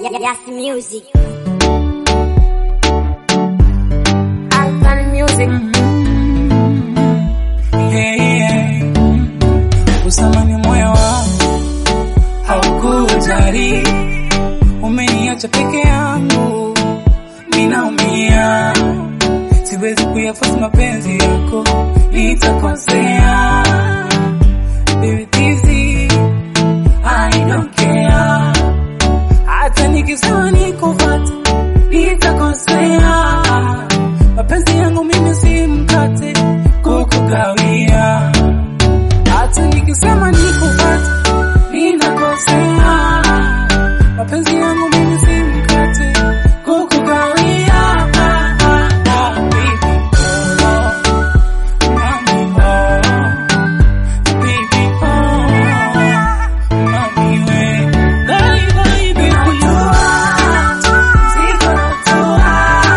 Yes, music. Alpha Music. Yeah, yeah. Usamani moyo wangu haukujali, umeniacha peke yangu, ninaumia, siwezi kuyafuata mapenzi yako, nitakosea. Baby, this is- I don't care. Hata nikisema nikufuate, nitakosea. Mapenzi yangu mimi si mkate kukugawia. Hata nikisema nikufuate, ninakosea. Mapenzi yangu mimi si mkate kukugawia. Ah, ah, ah, baby, oh, mami, oh, baby, oh, mami, we. Bye, bye, baby. Siko natoa.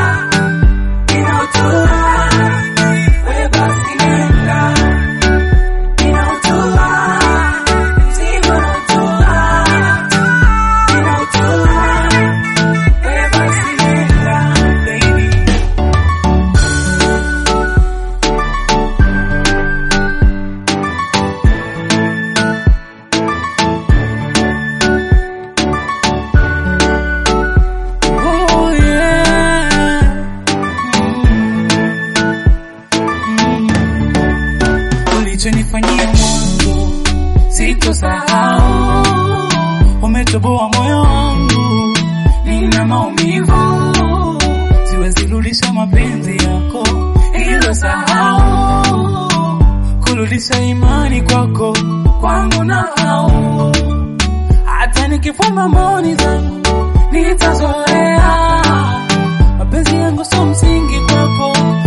Oh yeah. ulichonifanyia mwanzo sitosahau, umetoboa moyo wangu, nina maumivu, siwezi rudisha mapenzi yako, hilo sahau, kurudisha imani kwako kwangu na au hata nikifumba mboni zangu nitazoea, mapenzi yangu sio msingi kwako